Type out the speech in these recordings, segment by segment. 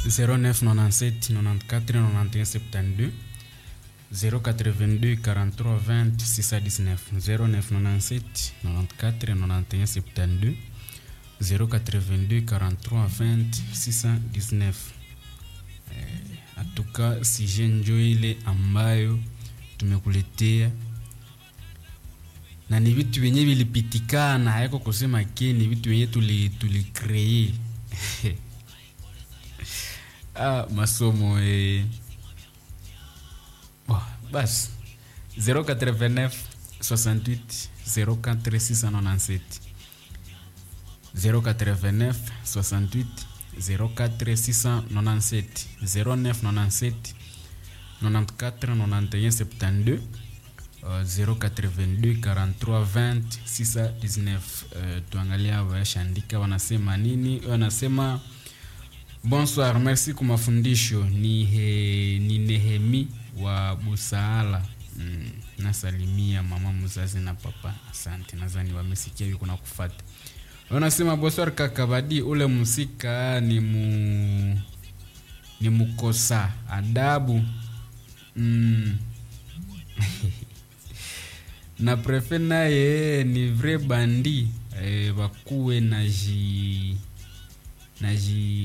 0997 94 91 72 082 43 20 619 0997 94 91 72 082 43 20 619 atuka sije njo ile ambayo tumekuletea na ni vitu vyenye vilipitikana, haiko kusema ke ni vitu vyenye tuli tulikree ah, masomo eh. Oh, basi 089 68 04 697 089 68 04 697 0997 94 91 72 Uh, 082 43 20 619 uh, tuangalia washandika wanasema nini wanasema bonsoir merci kwa mafundisho ni, he, ni nehemi wa busaala mm, nasalimia mama mzazi na papa asante nadhani wamesikia yuko na kufata wanasema bonsoir kakabadi ule musika ni mu ni mukosa adabu mm. na prefe naye ni vrai bandi eh, bakuwe na ji na ji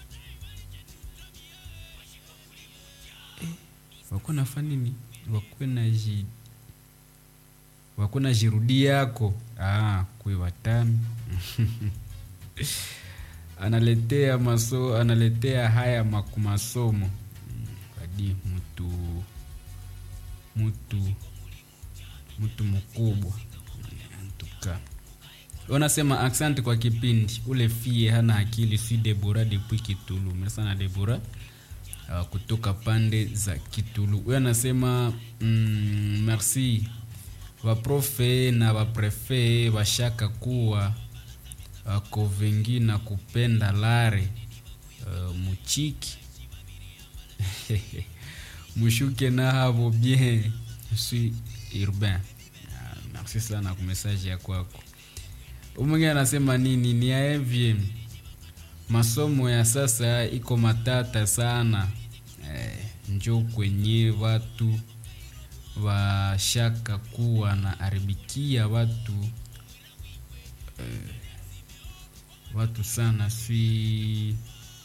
eh, wakuwe nafa nini wakuwe na ji wakuwe na jirudi yako ah, kwe watami analetea maso analetea haya makumasomo kadi mtu mtu mtu mkubwa antuka unasema asante kwa kipindi ule fie hana akili si debora depuis kitulu mesana debora uh, kutoka pande za kitulu huyo anasema mm, merci waprofe na waprefe washaka kuwa uh, kovengi na kupenda lare uh, muchiki mushuke na havo bien suis urbain ah, merci sana kwa message ya kwako umwingine anasema nini ni aevye masomo ya sasa iko matata sana eh, njo kwenye watu washaka kuwa na aribikia watu eh, watu sana si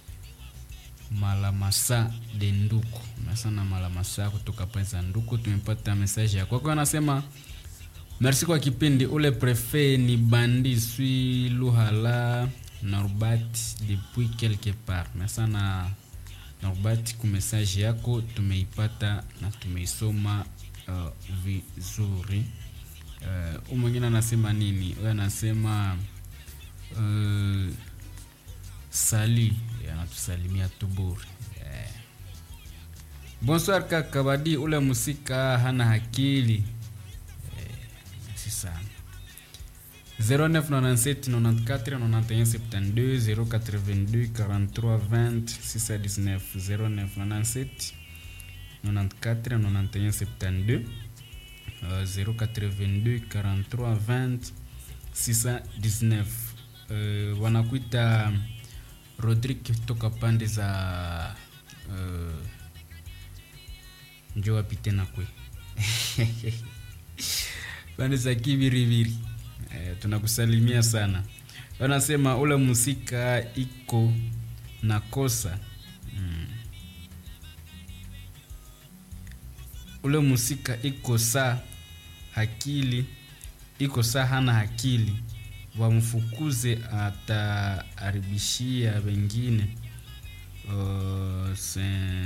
malamasa de nduku sana malamasa kutoka pesa nduku tumepata message ya kwako anasema merci kwa kipindi ule prefe ni bandi sui luhala norbat depuis quelque part mesana norbat ku message yako tumeipata na tumeisoma uh, vizuri uh, umwingine anasema nini huyo anasema uh, sali anatusalimia tuburi yeah. bonsoir kaka badi ule musika hana hakili yeah. si sana 0997 94 082 43 619 uh, wanakuita rodrik toka pande za uh, njo wapite na kwe pande za kiviriviri uh, tunakusalimia sana wanasema ule musika iko na kosa mm. ule musika iko saa hakili iko saa hana hakili wamfukuze ataharibishia wengine uh, se...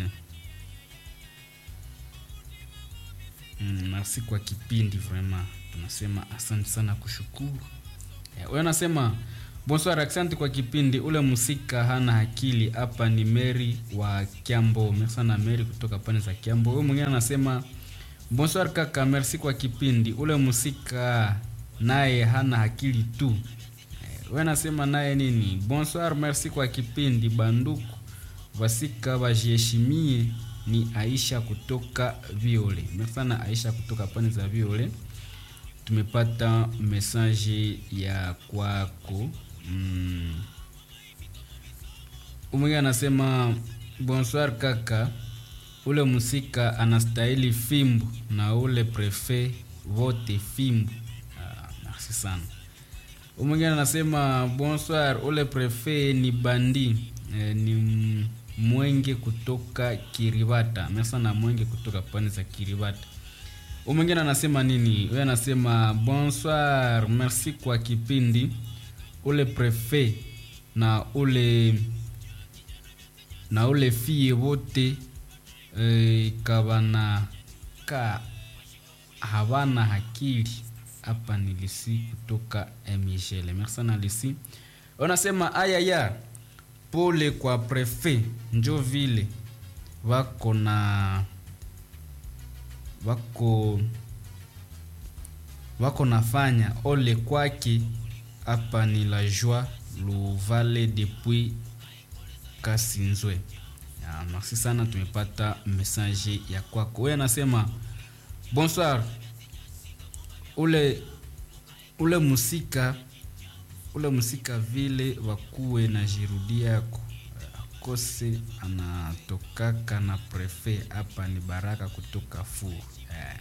mm, merci kwa kipindi vraiment tunasema asante sana kushukuru huyo anasema bonsoir asante kwa kipindi ule musika hana akili hapa ni meri wa kiambo sana meri kutoka pande za kiambo huyo mwingine anasema bonsoir kaka merci kwa kipindi ule musika naye hana akili tu we nasema naye nini bonsoir merci kwa kipindi banduku vasika vajiheshimie ni aisha kutoka viole mesana aisha kutoka pande za viole tumepata mesaje ya kwako mm. umwingi anasema bonsoir kaka ule musika anastahili fimbo na ule prefe vote fimbo ah, merci sana umwingine anasema bonsoir ule prefe ni bandi eh, ni m- mwenge kutoka kiribata merci sana mwenge kutoka pande za kiribata umwingine anasema nini huyo anasema bonsoir merci kwa kipindi ule prefe na ule na ule fie wote eh, kabana ka havana hakili hapa ni lisi kutoka michele merci sana lisi wanasema ayaya pole kwa prefe njo vile wako na wako wako nafanya ole kwake hapa ni la joie luvale depuis kasinzwe Ya, merci sana tumepata message ya kwako huyo anasema bonsoir ule ule musika ule musika vile wakuwe na jirudia yako akose anatokaka na prefe hapa ni baraka kutoka fur eh.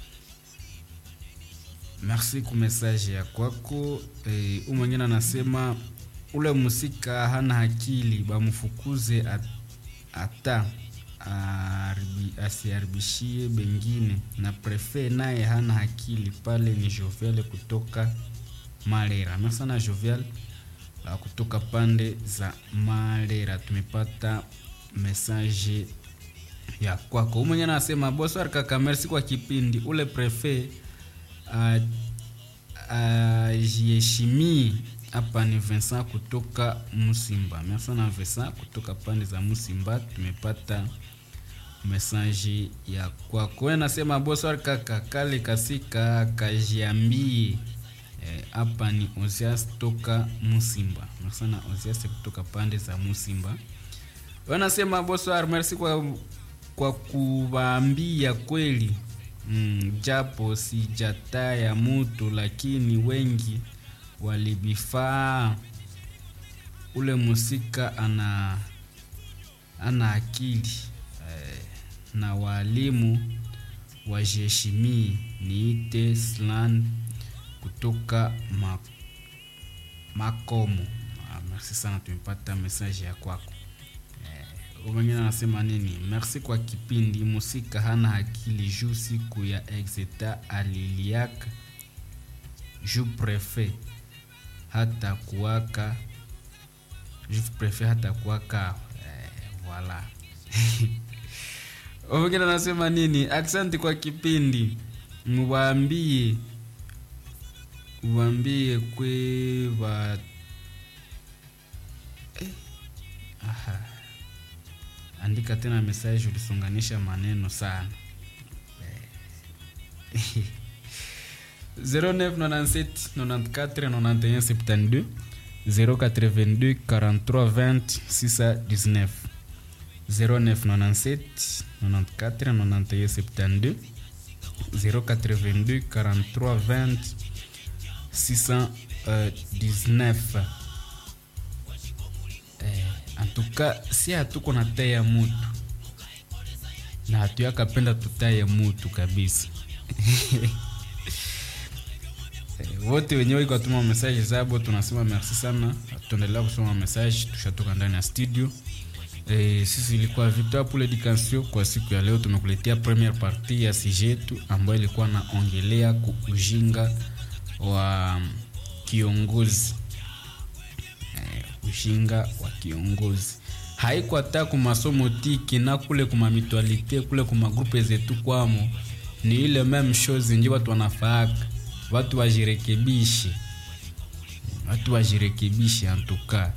merci ku message ya kwako eh, u mwingine anasema ule musika hana akili bamfukuze at- ata aribi- asiharibishie bengine na prefe naye hana akili pale ni jovial kutoka malera merci sana jovial la kutoka pande za malera tumepata message ya kwako umwenye anasema bonsoir kaka merci kwa kipindi ule prefe ah, ajiheshimie hapa ni Vincent kutoka Musimba. Merci sana Vincent kutoka pande za Musimba, tumepata message ya kwako. Wewe nasema bonsoir kaka, kale kasika kajiambie Eh, hapa ni Ozias toka Musimba. Merci sana Ozias kutoka pande za Musimba. Wewe nasema bonsoir, merci kwa kwa kuwaambia kweli mm, japo sijataya mutu lakini wengi walibifaa ule musika ana ana akili eh, na walimu wajiheshimii niite slan kutoka ma, makomo ah, merci sana tumepata message ya kwako wengine anasema nini merci kwa kipindi musika hana akili juu siku ya exeta aliliaka ju prefe hata kuwaka ju prefe hata kuwaka eh, voilà wengine anasema nini aksanti kwa kipindi muwaambie uwambie kwe wa eh, aha andika tena message ulisonganisha maneno sana Eh. 0997 94 91 72 082 43 20 619 0997 94 91 72 082 43 20 619 eh, antuka si hatuko na taya mutu na hatuyakapenda tutaye mutu kabisa Eh, wote wenyewe iko tuma message zabo tunasema merci sana tuendelea kusoma message tushatoka ndani ya studio Eh, sisi ilikuwa Victor pour l'Education. Kwa siku ya leo tumekuletea premiere partie ya sije yetu ambayo ilikuwa naongelea ku ujinga wa kiongozi eh, ujinga wa kiongozi haiko hata ku masomo tiki na kule kuma mitualite kule kuma grupe zetu kwamo ni ile meme chose nje watu wanafaaka watu wajirekebishe watu wajirekebishe antuka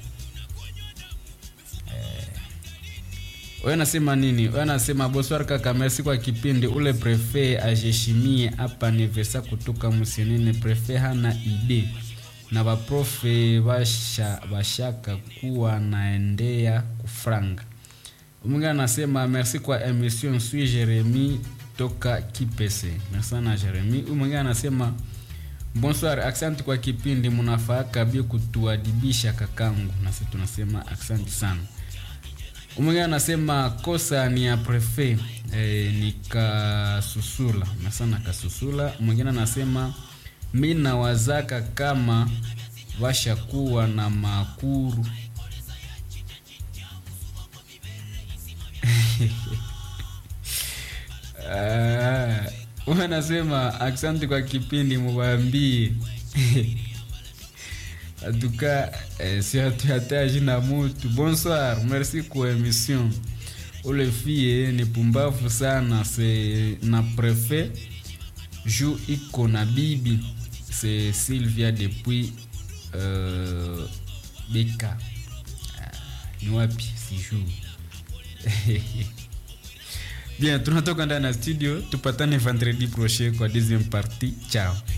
wewe nasema nini wewe nasema bonsoir kaka merci kwa kipindi ule prefe ajeshimie hapa ni vesa kutoka musenene prefe hana ide na baprofe basha, bashaka kuwa naendea kufranga mwingine anasema merci kwa emission sui jeremi toka kipese merci sana jeremi huyu mwingine anasema bonsoir asante kwa kipindi mnafaaka bie kutuadibisha kakangu nasi tunasema asante sana mwingine anasema kosa ni ya prefe e, ni kasusula nasana kasusula mwingine anasema mi nawazaka kama washakuwa na makuru Ah, huyu anasema asante kwa kipindi muwaambie atuka eh, si hatuhataji na mutu bonsoir merci kwa emission ule fie ni pumbavu sana se na prefet ju iko na bibi se sylvia depuis uh, beka Ah, ni wapi sijuu bien tunatoka ndani ya studio tupatane vendredi prochain kwa deuxième partie ciao